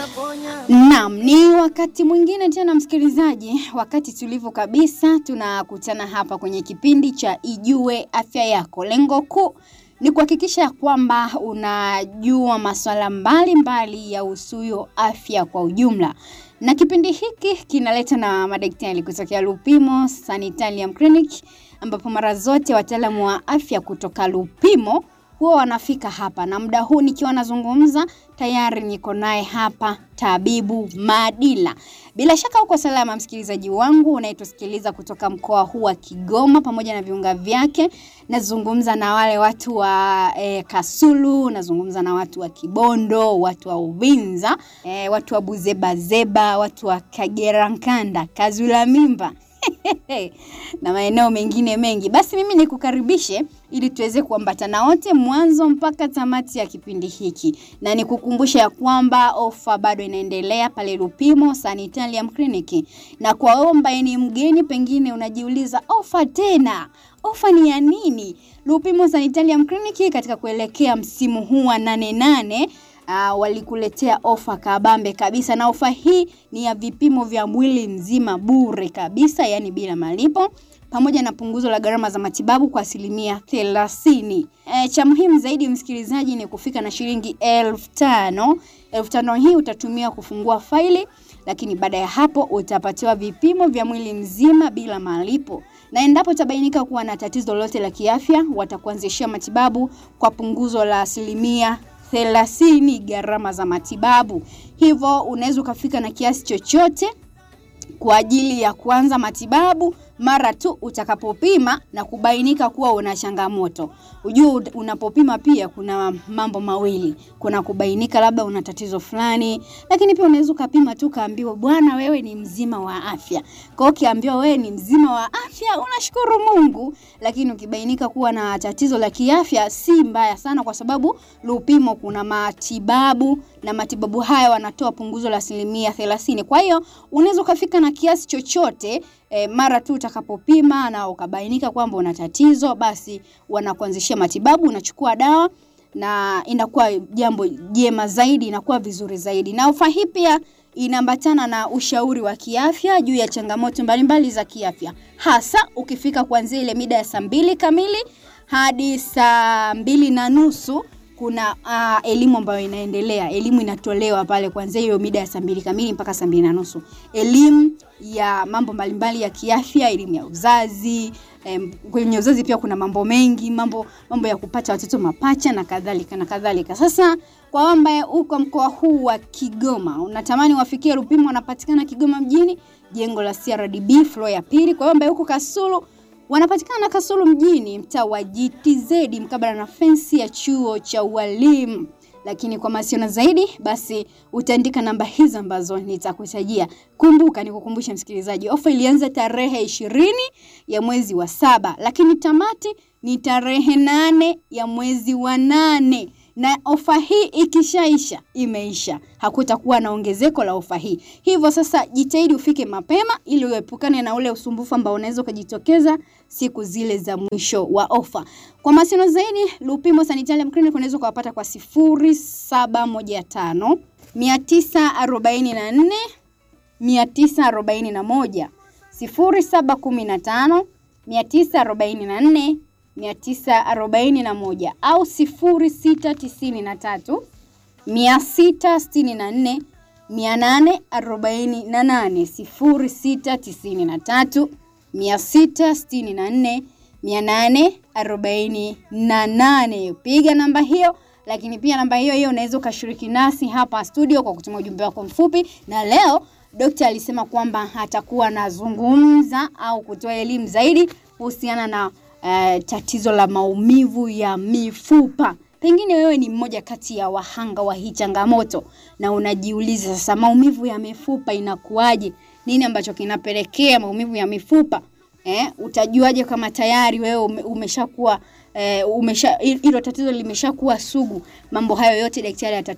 Naam, ni wakati mwingine tena msikilizaji, wakati tulivu kabisa tunakutana hapa kwenye kipindi cha Ijue Afya Yako. Lengo kuu ni kuhakikisha kwamba unajua masuala mbalimbali ya usuyo afya kwa ujumla. Na kipindi hiki kinaletwa na madaktari kutokea Lupimo Sanitarium Clinic ambapo mara zote wataalamu wa afya kutoka Lupimo huwa wanafika hapa, na muda huu nikiwa nazungumza tayari niko naye hapa tabibu Madila. Bila shaka uko salama, msikilizaji wangu unayetusikiliza kutoka mkoa huu wa Kigoma pamoja na viunga vyake. Nazungumza na wale watu wa eh, Kasulu, nazungumza na watu wa Kibondo, watu wa Uvinza, eh, watu wa Buzebazeba, watu wa Kagera Nkanda, Kazula Mimba na maeneo mengine mengi. Basi mimi nikukaribishe ili tuweze kuambatana wote mwanzo mpaka tamati ya kipindi hiki, na nikukumbusha ya kwamba ofa bado inaendelea pale Lupimo Sanitarium Clinic. Na kwa wewe ambaye ni mgeni, pengine unajiuliza ofa tena, ofa ni ya nini? Lupimo Sanitarium Clinic katika kuelekea msimu huu wa nane nane Uh, walikuletea ofa kabambe kabisa, na ofa hii ni ya vipimo vya mwili mzima bure kabisa, yani bila malipo, pamoja na punguzo la gharama za matibabu kwa asilimia thelathini. E, cha muhimu zaidi msikilizaji ni kufika na shilingi elfu tano. Elfu tano hii utatumia kufungua faili, lakini baada ya hapo utapatiwa vipimo vya mwili mzima bila malipo, na endapo utabainika kuwa na tatizo lolote la kiafya, watakuanzishia matibabu kwa punguzo la asilimia thelathini gharama za matibabu. Hivyo unaweza ukafika na kiasi chochote kwa ajili ya kuanza matibabu mara tu utakapopima na kubainika kuwa una changamoto. Ujue unapopima pia kuna mambo mawili, kuna kubainika labda una tatizo fulani, lakini pia unaweza ukapima tu kaambiwa, bwana, wewe ni mzima wa afya. Kwa hiyo ukiambiwa wewe ni mzima wa afya unashukuru Mungu, lakini ukibainika kuwa na tatizo la kiafya si mbaya sana, kwa sababu Lupimo kuna matibabu na matibabu haya wanatoa punguzo la asilimia thelathini. Kwa hiyo unaweza ukafika na kiasi chochote E, mara tu utakapopima na ukabainika kwamba una tatizo, basi wanakuanzishia matibabu, unachukua dawa na inakuwa jambo jema zaidi, inakuwa vizuri zaidi. Na ofa hii pia inaambatana na ushauri wa kiafya juu ya changamoto mbalimbali za kiafya, hasa ukifika kuanzia ile mida ya saa mbili kamili hadi saa mbili na nusu kuna uh, elimu ambayo inaendelea. Elimu inatolewa pale kuanzia hiyo mida ya saa mbili kamili mpaka saa mbili na nusu, elimu ya mambo mbalimbali ya kiafya, elimu ya uzazi. Um, kwenye uzazi pia kuna mambo mengi, mambo mambo ya kupata watoto mapacha na kadhalika na kadhalika. Sasa kwa wewe ambaye uko mkoa huu wa Kigoma, unatamani wafikie Lupimo, wanapatikana Kigoma mjini, jengo la CRDB floor ya pili. Kwa wewe ambaye uko Kasulu wanapatikana Kasulu mjini, mtaa wa GTZ mkabala na fensi ya chuo cha ualimu. Lakini kwa mawasiliano zaidi, basi utaandika namba hizo ambazo nitakutajia. Kumbuka, nikukumbusha msikilizaji, ofa ilianza tarehe ishirini ya mwezi wa saba, lakini tamati ni tarehe nane ya mwezi wa nane na ofa hii ikishaisha imeisha, hakutakuwa na ongezeko la ofa hii. Hivyo sasa, jitahidi ufike mapema ili uepukane na ule usumbufu ambao unaweza ukajitokeza siku zile za mwisho wa ofa. Kwa mawasiliano zaidi, Lupimo Sanitarium Clinic unaweza ukawapata kwa sifuri saba moja tano mia tisa arobaini na nne mia tisa arobaini na moja sifuri saba kumi na tano mia tisa arobaini na nne 941 au 0693 664 848 0693 664 848. Piga namba hiyo, lakini pia namba hiyo hiyo unaweza ukashiriki nasi hapa studio kwa kutuma ujumbe wako mfupi, na leo Dokta alisema kwamba atakuwa anazungumza au kutoa elimu zaidi kuhusiana na Uh, tatizo la maumivu ya mifupa. Pengine wewe ni mmoja kati ya wahanga wa hii changamoto na unajiuliza sasa, maumivu ya mifupa inakuwaje? Nini ambacho kinapelekea maumivu ya mifupa? Eh, utajuaje kama tayari wewe ume, umeshakuwa eh, umesha hilo tatizo limeshakuwa sugu? Mambo hayo yote daktari atatu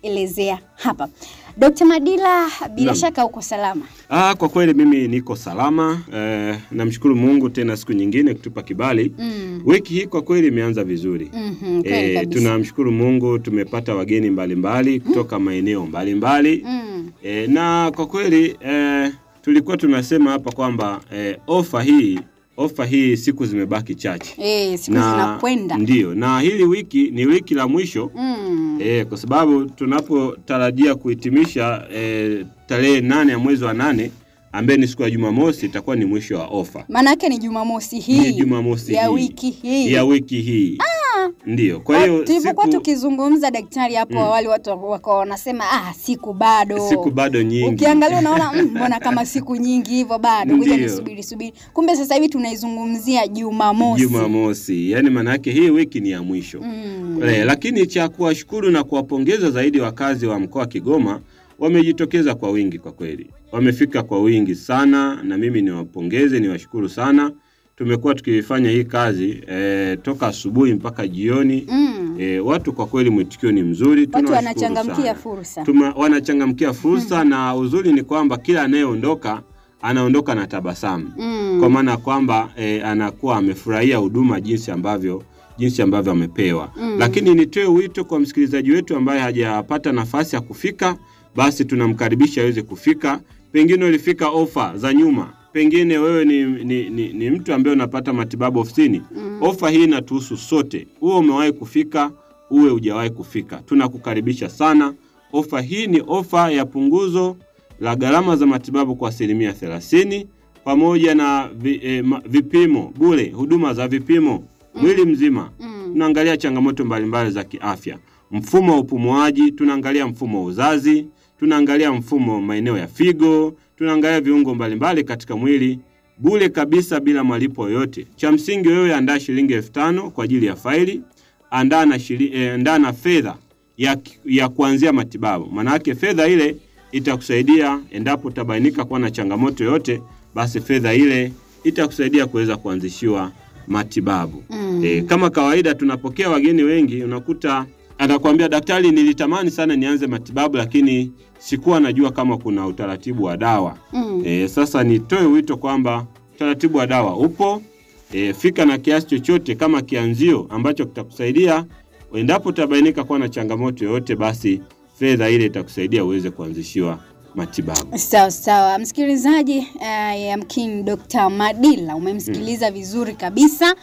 kutuelezea hapa. Dr. Madila, bila Naam. shaka uko salama. Ah, kwa kweli mimi niko salama eh, namshukuru Mungu tena siku nyingine kutupa kibali. Mm. Wiki hii kwa kweli imeanza vizuri. Mhm, kweli Eh, kabisa. tunamshukuru Mungu tumepata wageni mbalimbali kutoka maeneo mbalimbali Mm. eh, na kwa kweli eh, tulikuwa tunasema hapa kwamba eh, ofa hii ofa hii siku zimebaki chache Eh, siku zinakwenda. ndio, na hili wiki ni wiki la mwisho Mm. E, kwa sababu tunapotarajia kuhitimisha e, tarehe nane ya mwezi wa nane ambaye ni siku ya Jumamosi itakuwa ni mwisho wa ofa Maana yake ni Jumamosi hii Ni Jumamosi ya hii. wiki hii. ya wiki hii. Ndio, kwa Kwa- hiyo tulivyokuwa siku, tukizungumza daktari hapo awali, watu wakawa wanasema ah, siku bado siku bado nyingi. Ukiangalia unaona "Mm, mbona kama siku nyingi hivyo bado, ngoja Ndiyo. nisubiri subiri. Kumbe sasa hivi tunaizungumzia Jumamosi. Jumamosi, yaani maana yake hii wiki ni ya mwisho. Mm. E, lakini cha kuwashukuru na kuwapongeza zaidi wakazi wa mkoa wa Kigoma wamejitokeza kwa wingi kwa kweli, wamefika kwa wingi sana, na mimi niwapongeze, niwashukuru sana. Tumekuwa tukifanya hii kazi e, toka asubuhi mpaka jioni. Mm. E, watu kwa kweli mwitikio ni mzuri, Watu tunawashukuru wanachangamkia sana. fursa. Tuma, wanachangamkia fursa na uzuri ni kwamba kila anayeondoka anaondoka na tabasamu Mm. kwa maana ya kwamba e, anakuwa amefurahia huduma jinsi ambavyo jinsi ambavyo amepewa. Mm. Lakini nitoe wito kwa msikilizaji wetu ambaye hajapata nafasi ya kufika, basi tunamkaribisha aweze kufika. Pengine ulifika ofa za nyuma, pengine wewe ni, ni, ni, ni mtu ambaye unapata matibabu ofisini. Mm. Ofa hii inatuhusu sote, uwe umewahi kufika, uwe hujawahi kufika, tunakukaribisha sana. Ofa hii ni ofa ya punguzo la gharama za matibabu kwa asilimia thelathini pamoja na vi, eh, ma, vipimo bure, huduma za vipimo mwili mzima. Mm. Tunaangalia changamoto mbalimbali za kiafya, mfumo wa upumuaji, tunaangalia mfumo wa uzazi, tunaangalia mfumo maeneo ya figo, tunaangalia viungo mbalimbali katika mwili bure kabisa bila malipo yoyote. Cha msingi wewe andaa shilingi elfu tano kwa ajili ya faili, andaa na, shili, eh, andaa na fedha ya, ya kuanzia matibabu. Maana yake fedha ile itakusaidia endapo utabainika kuwa na changamoto yoyote, basi fedha ile itakusaidia kuweza kuanzishiwa matibabu. Mm. E, kama kawaida tunapokea wageni wengi, unakuta anakuambia daktari, nilitamani sana nianze matibabu lakini sikuwa najua kama kuna utaratibu wa dawa. Mm. E, sasa nitoe wito kwamba utaratibu wa dawa upo. E, fika na kiasi chochote kama kianzio ambacho kitakusaidia endapo utabainika kuwa na changamoto yoyote, basi fedha ile itakusaidia uweze kuanzishiwa matibabu. Sawa sawa, msikilizaji uh, yamkini Dr. Madila umemsikiliza vizuri kabisa,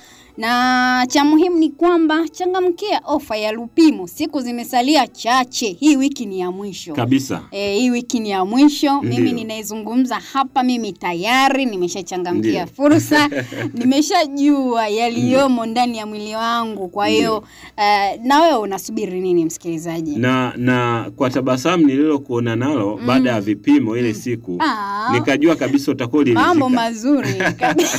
na cha muhimu ni kwamba changamkia ofa ya Lupimo, siku zimesalia chache. Hii wiki ni ya mwisho Kabisa. E, hii wiki ni ya mwisho. Mimi Ndiyo. ninaizungumza hapa, mimi tayari nimeshachangamkia Ndiyo. fursa, nimeshajua yaliyomo ndani ya mwili wangu. Kwa hiyo uh, na wewe unasubiri nini msikilizaji? Na na kwa tabasamu nililokuona nalo baada ya vipimo ile siku Ah, nikajua kabisa utakuwa mambo uliridhika. mazuri kabisa.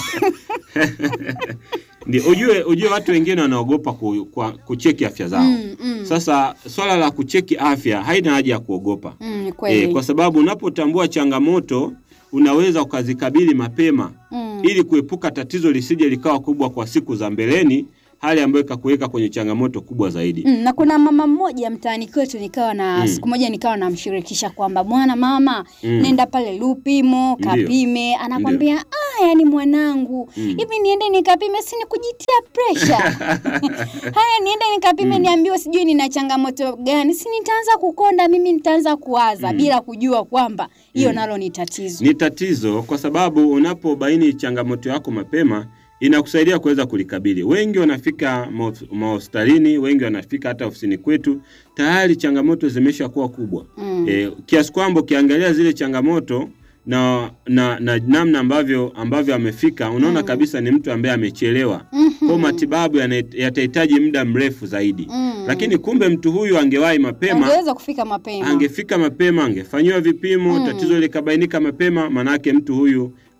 Ndio, ujue ujue watu wengine wanaogopa ku, kwa, kucheki afya zao. Mm, mm. Sasa swala la kucheki afya haina haja ya kuogopa. Mm, E, kweli. kwa sababu unapotambua changamoto unaweza ukazikabili mapema Mm. ili kuepuka tatizo lisije likawa kubwa kwa siku za mbeleni, hali ambayo ikakuweka kwenye changamoto kubwa zaidi. Mm, na kuna mama mmoja mtaani kwetu nikawa na Mm. siku moja nikawa namshirikisha kwamba bwana mama, Mm. nenda pale Lupimo Ndiyo. kapime. Anakwambia ah, yani mwanangu Mm. hivi niende nikapime, si ni kujitia pressure haya, niende nikapime niambiwe sijui nina changamoto gani, si nitaanza kukonda mimi, nitaanza kuwaza bila kujua kwamba hiyo Mm. nalo ni tatizo. Ni tatizo kwa sababu unapobaini changamoto yako mapema inakusaidia kuweza kulikabili. Wengi wanafika mahof- mahospitalini, wengi wanafika hata ofisini kwetu, tayari changamoto zimesha kuwa kubwa Mm. e, kiasi kwamba ukiangalia zile changamoto na na na namna ambavyo ambavyo amefika unaona Mm. kabisa ni mtu ambaye amechelewa. Mhm. Kwa matibabu yana- yatahitaji muda mrefu zaidi. Mm. Lakini kumbe mtu huyu angewahi mapema Angeweza kufika mapema. angefika mapema, angefanyiwa vipimo Mm. tatizo likabainika mapema, manake mtu huyu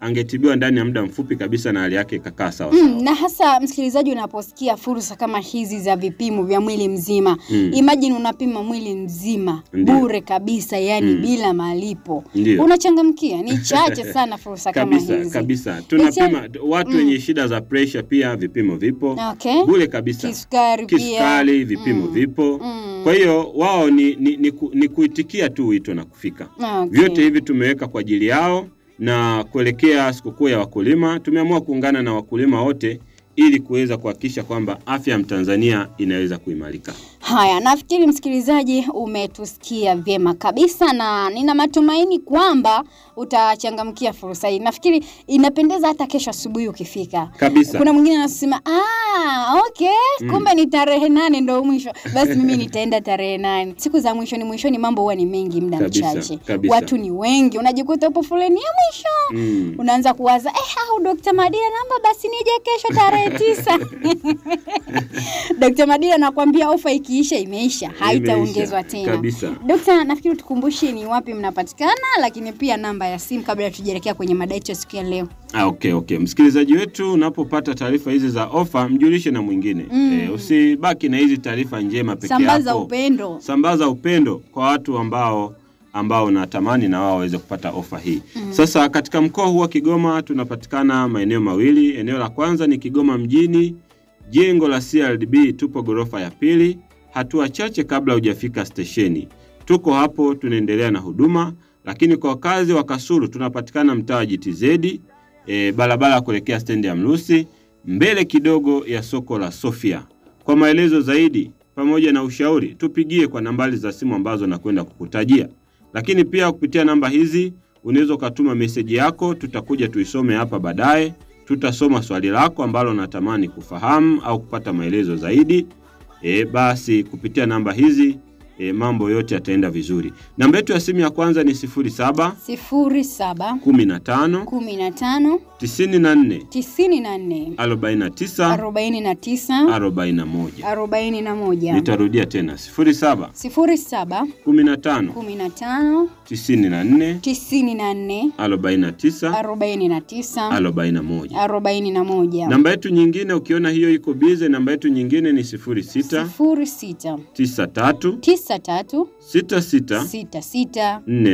angetibiwa ndani ya muda mfupi kabisa na hali yake ikakaa sawa sawa. Mm, na hasa msikilizaji, unaposikia fursa kama hizi za vipimo vya mwili mzima Mm. imagine unapima mwili mzima Ndiyo. bure kabisa, yani Mm. bila malipo, Ndio. unachangamkia. Ni chache sana fursa kama kabisa hizi kabisa tunapima watu Mm. wenye shida za presha pia vipimo vipo Okay. bure kabisa Kisukari pia. kisukari vipimo Mm. vipo Mm. kwa hiyo wao ni, ni, ni, ku, ni kuitikia tu wito na kufika Okay. vyote hivi tumeweka kwa ajili yao na kuelekea sikukuu ya wakulima tumeamua kuungana na wakulima wote ili kuweza kuhakikisha kwamba afya ya mtanzania inaweza kuimarika Haya, nafikiri msikilizaji umetusikia vyema kabisa, na nina matumaini kwamba utachangamkia fursa hii. Nafikiri inapendeza hata kesho asubuhi ukifika. kabisa Kuna mwingine anasema ah, okay, Mm. kumbe ni tarehe nane ndo mwisho, basi mimi nitaenda tarehe nane. Siku za mwishoni mwishoni mambo huwa ni mengi, muda Kabisa, mchache, kabisa. watu ni wengi, unajikuta upo foleni ya mwisho mm. unaanza kuwaza eh, au Dr. Madira namba basi nije kesho tarehe tisa. Dr. Madira nakwambia ofa ikiisha imeisha, haitaongezwa Imeisha, tena. kabisa. Dokta, nafikiri tukumbushe ni wapi mnapatikana, lakini pia namba ya simu kabla tujaelekea kwenye mada yetu ya siku ya leo. Ah, okay, okay. Msikilizaji wetu unapopata taarifa hizi za ofa mjulishe na mwingine Mm. eh, usibaki na hizi taarifa njema peke Sambaza yako. upendo. Sambaza upendo kwa watu ambao ambao natamani na wao waweze kupata ofa hii. Sasa katika mkoa huu wa Kigoma tunapatikana maeneo mawili. Eneo la kwanza ni Kigoma mjini, jengo la CRDB, tupo ghorofa ya pili, hatua chache kabla hujafika stesheni. Tuko hapo tunaendelea na huduma, lakini kwa wakazi wa Kasulu tunapatikana mtaa wa GTZ, e, barabara ya kuelekea stendi ya Mlusi, mbele kidogo ya soko la Sofia. Kwa maelezo zaidi pamoja na ushauri tupigie kwa nambari za simu ambazo nakwenda kukutajia, lakini pia kupitia namba hizi unaweza ukatuma meseji yako, tutakuja tuisome hapa baadaye. Tutasoma swali lako ambalo natamani kufahamu au kupata maelezo zaidi. E, basi kupitia namba hizi e, mambo yote yataenda vizuri. Namba yetu ya simu ya kwanza ni 07 sifuri saba 15 kumi na tano 94 tisini na nne 49 arobaini na tisa 41. arobaini na moja Nitarudia tena 07 sifuri saba 15 kumi na tano 94 tisini na nne 49 arobaini na tisa 41. arobaini na moja Namba yetu nyingine ukiona hiyo iko bize, namba yetu nyingine ni 06 sifuri sita 93 tisa tatu 66 sita sita 48 nne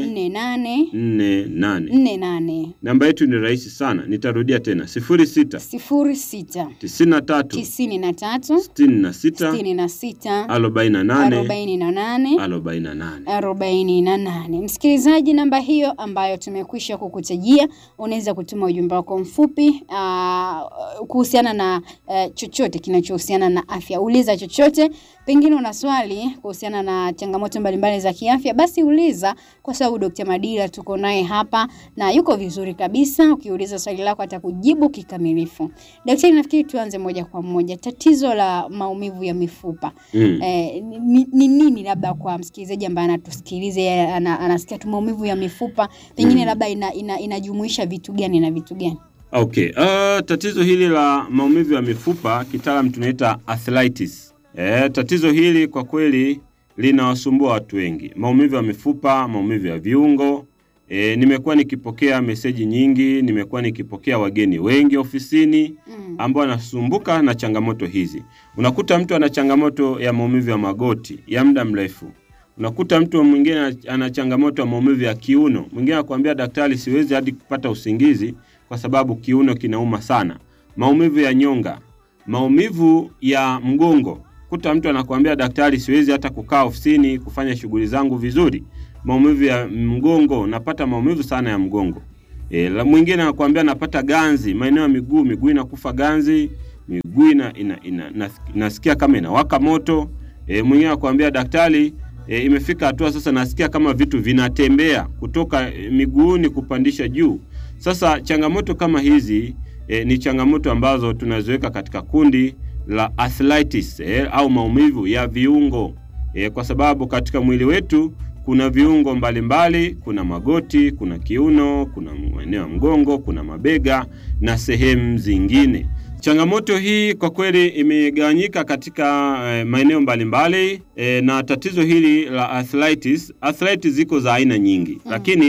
nane 48. nne nane Namba yetu ni rahisi sana, nitarudia tena 06 sifuri sita 93 tisini na tatu 66 sitini na sita 48 arobaini na nane 48. arobaini na nane. Msikilizaji, namba hiyo ambayo tumekwisha kukutajia, unaweza kutuma ujumbe wako mfupi aa, kuhusiana na uh, chochote kinachohusiana na afya. Uliza chochote, pengine una swali kuhusiana na changamoto mbalimbali za kiafya, basi uliza, kwa sababu Dr. Madira tuko naye hapa na yuko vizuri kabisa. Ukiuliza swali lako atakujibu kikamilifu. Daktari, nafikiri tuanze moja kwa moja, tatizo la maumivu ya mifupa Mm. Eh, ni ni nini labda kwa msikilizaji ambaye anatusikiliza yeye ana, anasikia tu maumivu ya mifupa pengine Mm. labda ina, ina, inajumuisha vitu gani na vitu gani? Okay. Uh, tatizo hili la maumivu ya mifupa kitaalam tunaita arthritis. Eh, tatizo hili kwa kweli linawasumbua watu wengi. Maumivu ya mifupa, maumivu ya viungo. E, nimekuwa nikipokea meseji nyingi, nimekuwa nikipokea wageni wengi ofisini Mm. ambao wanasumbuka na changamoto hizi. Unakuta mtu ana changamoto ya maumivu ya magoti ya muda mrefu. Unakuta mtu mwingine ana changamoto ya maumivu ya kiuno. Mwingine anakuambia daktari, siwezi hadi kupata usingizi kwa sababu kiuno kinauma sana. Maumivu ya nyonga, maumivu ya mgongo. Kuta mtu anakuambia daktari, siwezi hata kukaa ofisini kufanya shughuli zangu vizuri. Maumivu ya mgongo, napata maumivu sana ya mgongo. E, la mwingine anakuambia napata ganzi maeneo ya miguu, miguu inakufa ganzi, miguu ina, ina, ina, nas- nasikia kama inawaka moto. E, mwingine anakuambia daktari, e, imefika hatua sasa nasikia kama vitu vinatembea kutoka e, miguuni kupandisha juu. Sasa changamoto kama hizi e, ni changamoto ambazo tunaziweka katika kundi la arthritis e, au maumivu ya viungo e, kwa sababu katika mwili wetu kuna viungo mbalimbali mbali, kuna magoti, kuna kiuno, kuna maeneo ya mgongo, kuna mabega na sehemu zingine. Changamoto hii kwa kweli imegawanyika katika eh, maeneo mbalimbali eh, na tatizo hili la arthritis, arthritis ziko za aina nyingi Mm. lakini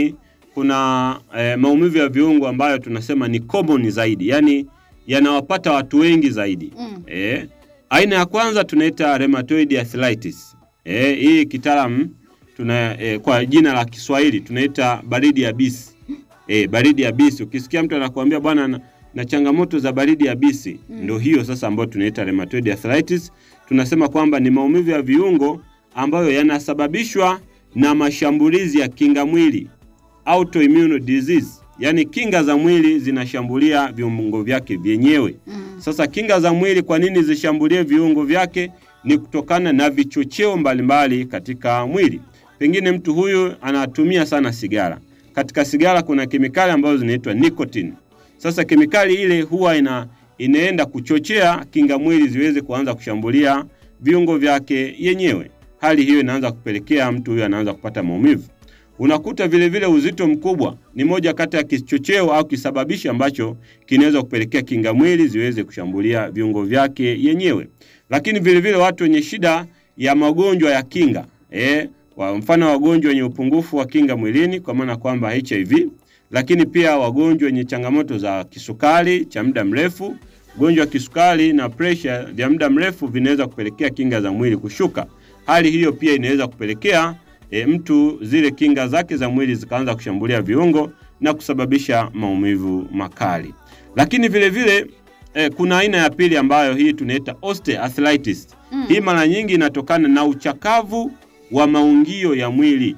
kuna eh, maumivu ya viungo ambayo tunasema ni common zaidi, yaani yanawapata watu wengi zaidi. Mm. Eh, aina ya kwanza tunaita rheumatoid arthritis. Eh, hii kitaalamu tuna eh, kwa jina la Kiswahili tunaita baridi yabisi. Eh, baridi yabisi. Ukisikia mtu anakuambia bwana na, na changamoto za baridi yabisi, Mm. ndio hiyo sasa ambayo tunaita rheumatoid arthritis. Tunasema kwamba ni maumivu ya viungo ambayo yanasababishwa na mashambulizi ya kinga mwili autoimmune disease, yaani kinga za mwili zinashambulia viungo vyake vyenyewe. Mm. Sasa kinga za mwili kwa nini zishambulie viungo vyake? Ni kutokana na vichocheo mbalimbali katika mwili. Pengine mtu huyu anatumia sana sigara. Katika sigara kuna kemikali ambazo zinaitwa nicotine. Sasa kemikali ile huwa ina inaenda kuchochea kinga mwili ziweze kuanza kushambulia viungo vyake yenyewe. Hali hiyo inaanza kupelekea mtu huyu anaanza kupata maumivu. Unakuta vile vile uzito mkubwa ni moja kati ya kichocheo au kisababishi ambacho kinaweza kupelekea kinga mwili ziweze kushambulia viungo vyake yenyewe. Lakini vile vile watu wenye shida ya magonjwa ya kinga eh, kwa mfano wagonjwa wenye upungufu wa kinga mwilini kwa maana kwamba HIV, lakini pia wagonjwa wenye changamoto za kisukari cha muda mrefu. Ugonjwa wa kisukari na presha vya muda mrefu vinaweza kupelekea kinga za mwili kushuka. Hali hiyo pia inaweza kupelekea e, mtu zile kinga zake za mwili zikaanza kushambulia viungo na kusababisha maumivu makali. Lakini vile vile e, kuna aina ya pili ambayo hii tunaita osteoarthritis. Mm. Hii mara nyingi inatokana na uchakavu wa maungio ya mwili.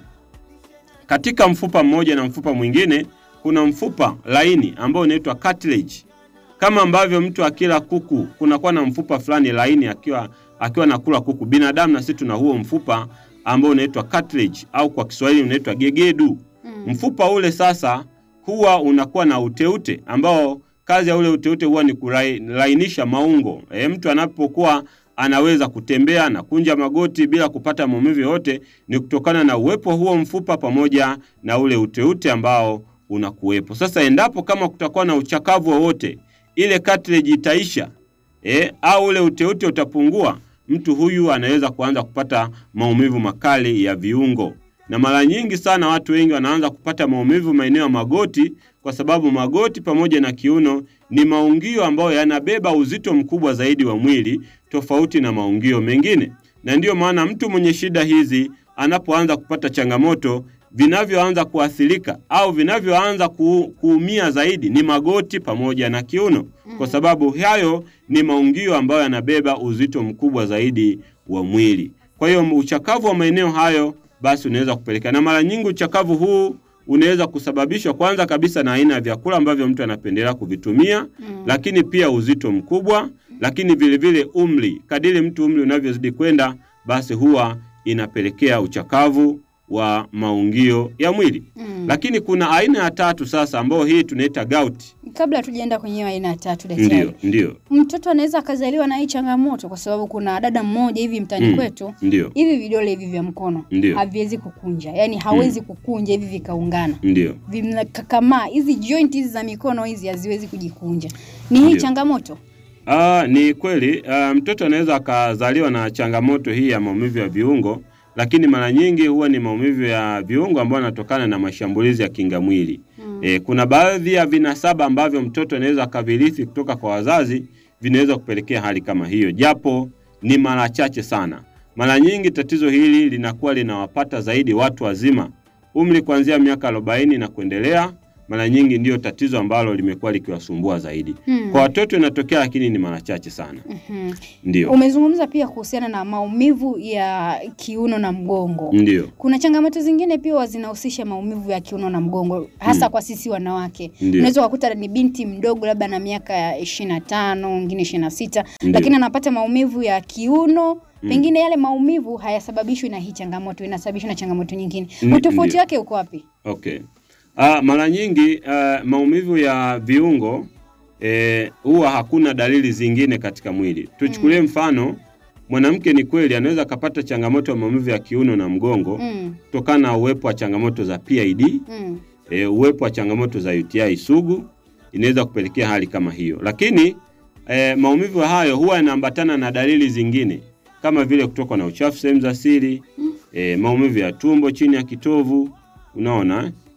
Katika mfupa mmoja na mfupa mwingine kuna mfupa laini ambao unaitwa cartilage. Kama ambavyo mtu akila kuku kunakuwa na mfupa fulani laini akiwa akiwa nakula kuku. Binadamu na sisi tuna huo mfupa ambao unaitwa cartilage au kwa Kiswahili unaitwa gegedu. Mm. Mfupa ule sasa huwa unakuwa na uteute ambao kazi ya ule uteute huwa ni kulainisha maungo. E, mtu anapokuwa anaweza kutembea na kunja magoti bila kupata maumivu yoyote ni kutokana na uwepo huo mfupa pamoja na ule uteute ambao unakuwepo. Sasa endapo kama kutakuwa na uchakavu wowote, ile cartilage itaisha e, au ule uteute utapungua, mtu huyu anaweza kuanza kupata maumivu makali ya viungo. Na mara nyingi sana watu wengi wanaanza kupata maumivu maeneo ya magoti, kwa sababu magoti pamoja na kiuno ni maungio ambayo yanabeba uzito mkubwa zaidi wa mwili tofauti na maungio mengine, na ndiyo maana mtu mwenye shida hizi anapoanza kupata changamoto, vinavyoanza kuathirika au vinavyoanza ku, kuumia zaidi ni magoti pamoja na kiuno, kwa sababu hayo ni maungio ambayo yanabeba uzito mkubwa zaidi wa mwili. Kwa hiyo uchakavu wa maeneo hayo basi unaweza kupelekea, na mara nyingi uchakavu huu unaweza kusababishwa kwanza kabisa na aina ya vyakula ambavyo mtu anapendelea kuvitumia Mm. lakini pia uzito mkubwa, lakini vile vile umri. Kadiri mtu umri unavyozidi kwenda, basi huwa inapelekea uchakavu wa maungio ya mwili. Mm. Lakini kuna aina ya tatu sasa, ambayo hii tunaita gout. Kabla hatujaenda kwenye hiyo aina ya tatu, daktari, Ndio, ndio, mtoto anaweza akazaliwa na hii changamoto, kwa sababu kuna dada mmoja hivi mtani Mm. kwetu ndio, hivi vidole hivi vya mkono Ndio. haviwezi kukunja, yaani hawezi kukunja hivi vikaungana, ndio. vinakakamaa. Hizi joint hizi za mikono hizi haziwezi kujikunja. Ni hii Ndio. changamoto. Ah, ni kweli ah, mtoto anaweza akazaliwa na changamoto hii ya maumivu ya viungo, lakini mara nyingi huwa ni maumivu ya viungo ambayo yanatokana na mashambulizi ya kinga mwili. Mm. E, kuna baadhi ya vinasaba ambavyo mtoto anaweza akavirithi kutoka kwa wazazi vinaweza kupelekea hali kama hiyo, japo ni mara chache sana. Mara nyingi tatizo hili linakuwa linawapata zaidi watu wazima, umri kuanzia miaka 40 na kuendelea. Mara nyingi ndiyo tatizo ambalo limekuwa likiwasumbua zaidi. Mm. Kwa watoto inatokea, lakini ni mara chache sana. Mhm. Ndio, Umezungumza pia kuhusiana na maumivu ya kiuno na mgongo. ndio, Kuna changamoto zingine pia huwa zinahusisha maumivu ya kiuno na mgongo hasa kwa sisi wanawake. ndio, Unaweza kukuta ni binti mdogo labda na miaka ya ishirini na tano mwingine ishirini na sita Ndio. lakini anapata maumivu ya kiuno Mm. pengine yale maumivu hayasababishwi na hii changamoto, inasababishwa na changamoto nyingine. Ni- Utofauti ndio. wake uko wapi? Okay. Ah, mara nyingi ah, maumivu ya viungo eh, huwa hakuna dalili zingine katika mwili. Tuchukulie mfano, mwanamke ni kweli anaweza akapata changamoto ya maumivu ya kiuno na mgongo Mm, kutokana na uwepo wa changamoto za PID, mm, eh, uwepo wa changamoto za UTI sugu inaweza kupelekea hali kama hiyo, lakini eh, maumivu hayo huwa yanaambatana na dalili zingine kama vile kutokwa na uchafu sehemu za siri, eh, maumivu ya tumbo chini ya kitovu, unaona eh?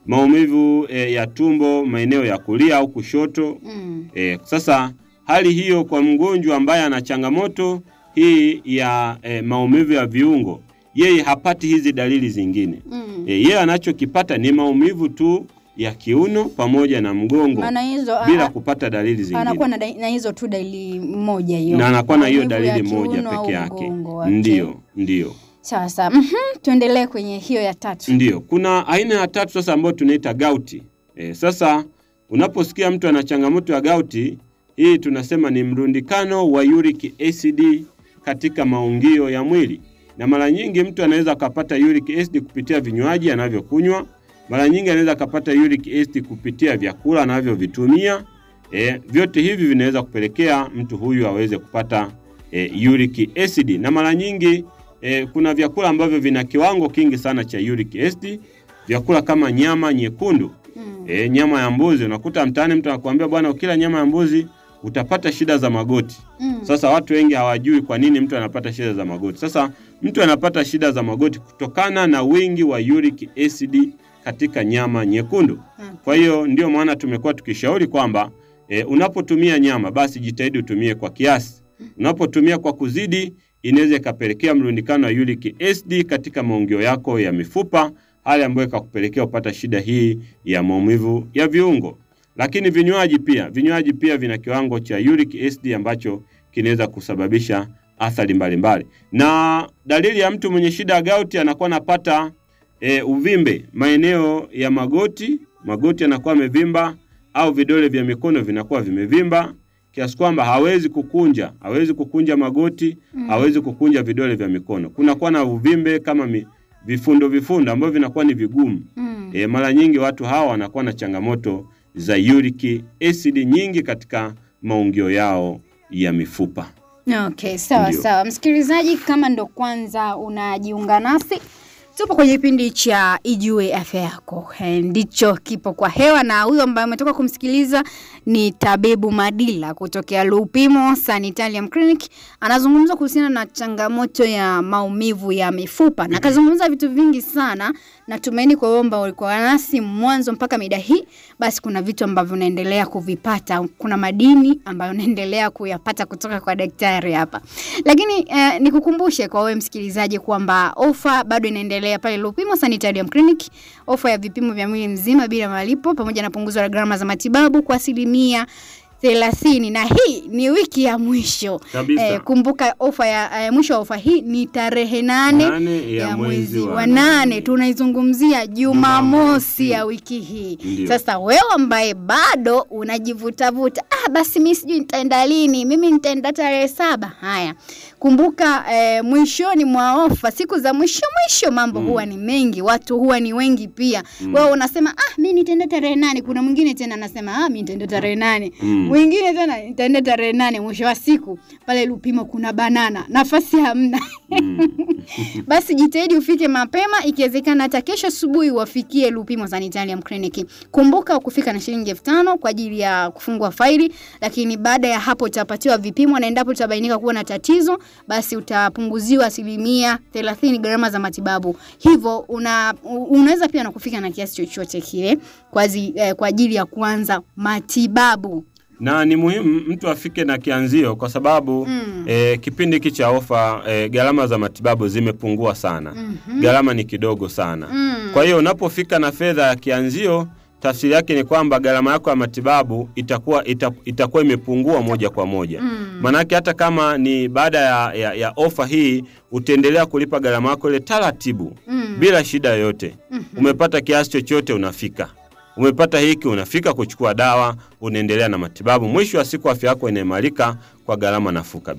maumivu e, ya tumbo maeneo ya kulia au kushoto. Mm. E, sasa hali hiyo kwa mgonjwa ambaye ana changamoto hii ya e, maumivu ya viungo, yeye hapati hizi dalili zingine. Mm. E, yeye anachokipata ni maumivu tu ya kiuno pamoja na mgongo Maana hizo a- bila a- kupata dalili zingine. anakuwa na, dai- na hizo tu dalili moja hiyo. na anakuwa na hiyo Maumivu ya dalili moja kiuno au peke yake. mgongo wake. Ndiyo, ndiyo, Sasa mhm, tuendelee kwenye hiyo ya tatu. ndiyo. Kuna aina ya tatu sasa ambayo tunaita gauti. E, sasa unaposikia mtu ana changamoto ya gauti, hii tunasema ni mrundikano wa uric acid katika maungio ya mwili, na mara nyingi mtu anaweza akapata uric acid kupitia vinywaji anavyokunywa. Mara nyingi anaweza akapata uric acid kupitia vyakula anavyovitumia. E, vyote hivi vinaweza kupelekea mtu huyu aweze kupata e, uric acid, na mara nyingi e, kuna vyakula ambavyo vina kiwango kingi sana cha uric acid, vyakula kama nyama nyekundu Mm. e, nyama ya mbuzi. Unakuta mtaani mtu anakuambia bwana, ukila nyama ya mbuzi utapata shida za magoti. Mm. Sasa watu wengi hawajui kwa nini mtu anapata shida za magoti. Sasa mtu anapata shida za magoti kutokana na wingi wa uric acid katika nyama nyekundu. Mm. Kwa hiyo ndio maana tumekuwa tukishauri kwamba e, unapotumia nyama basi jitahidi utumie kwa kiasi. Unapotumia kwa kuzidi, inaweza ikapelekea mrundikano wa uric acid katika maungio yako ya mifupa, hali ambayo ikakupelekea kupata shida hii ya maumivu ya viungo. Lakini vinywaji pia, vinywaji pia vina kiwango cha uric acid ambacho kinaweza kusababisha athari mbalimbali. Na dalili ya mtu mwenye shida ya gauti anakuwa anapata e, uvimbe maeneo ya magoti, magoti yanakuwa yamevimba au vidole vya mikono vinakuwa vimevimba kiasi kwamba hawezi kukunja, hawezi kukunja magoti, Mm. hawezi kukunja vidole vya mikono. Kunakuwa na uvimbe kama mi, vifundo vifundo ambavyo vinakuwa ni vigumu. Mm. E, mara nyingi watu hawa wanakuwa na changamoto za uric acid nyingi katika maungio yao ya mifupa. Okay, sawa Ndio. sawa. Msikilizaji, kama ndo kwanza unajiunga nasi, tupo kwenye kipindi cha Ijue Afya Yako. Eh, Ndicho kipo kwa hewa, na huyo ambaye umetoka kumsikiliza ni Tabibu Madila kutokea Lupimo Sanitarium Clinic. Anazungumza kuhusiana na changamoto ya maumivu ya mifupa na akazungumza vitu vingi sana. Natumaini kwa wewe ambao ulikuwa nasi mwanzo mpaka mida hii, basi kuna vitu ambavyo unaendelea kuvipata, kuna madini ambayo unaendelea kuyapata kutoka kwa daktari hapa. Lakini eh, nikukumbushe kwa wewe msikilizaji kwamba ofa bado inaendelea pale Lupimo Sanitarium Clinic, ofa ya vipimo vya mwili mzima bila malipo pamoja na punguzo la gharama za matibabu kwa asilimia thelathini na hii ni wiki ya mwisho Kabisa. eh, kumbuka ofa ya eh, mwisho wa ofa hii ni tarehe nane Nane ya mwezi wa nane tunaizungumzia Jumamosi ya wiki hii. Ndio. Sasa wewe ambaye bado unajivutavuta, ah, basi mi sijui nitaenda lini, mimi nitaenda tarehe saba. Haya, kumbuka eh, mwishoni mwa ofa, siku za mwisho mwisho, mambo Mm. huwa ni mengi, watu huwa ni wengi pia. Mm. Wewe unasema ah, mi nitaenda tarehe nane. Kuna mwingine tena anasema ah, mi nitaenda tarehe nane Mm. mwingine tena nitaenda tarehe nane. Mwisho wa siku pale Lupimo kuna banana, nafasi hamna. Mm. Basi jitahidi ufike mapema, ikiwezekana hata kesho asubuhi wafikie Lupimo Sanitarium Clinic. Kumbuka kufika na shilingi elfu tano kwa ajili ya kufungua faili, lakini baada ya hapo utapatiwa vipimo, na endapo utabainika kuwa na tatizo, basi utapunguziwa asilimia thelathini gharama za matibabu. Hivyo una, u- unaweza pia na kufika na kiasi chochote kile kwa, azi, eh, kwa ajili ya kuanza matibabu. na ni muhimu mtu afike na kianzio kwa sababu Mm. eh, kipindi hiki cha ofa eh, gharama za matibabu zimepungua sana. Mhm. Gharama ni kidogo sana. Mm. Kwa hiyo unapofika na fedha ya kianzio, tafsiri yake ni kwamba gharama yako ya matibabu itakuwa ita, itakuwa imepungua moja kwa moja. Mm. Manake hata kama ni baada ya, ya, ya ofa hii utaendelea kulipa gharama yako ile taratibu Mm. bila shida yoyote. Mhm. Umepata kiasi chochote unafika, umepata hiki unafika kuchukua dawa, unaendelea na matibabu. Mwisho wa siku afya yako inaimarika kwa gharama nafuu kabisa.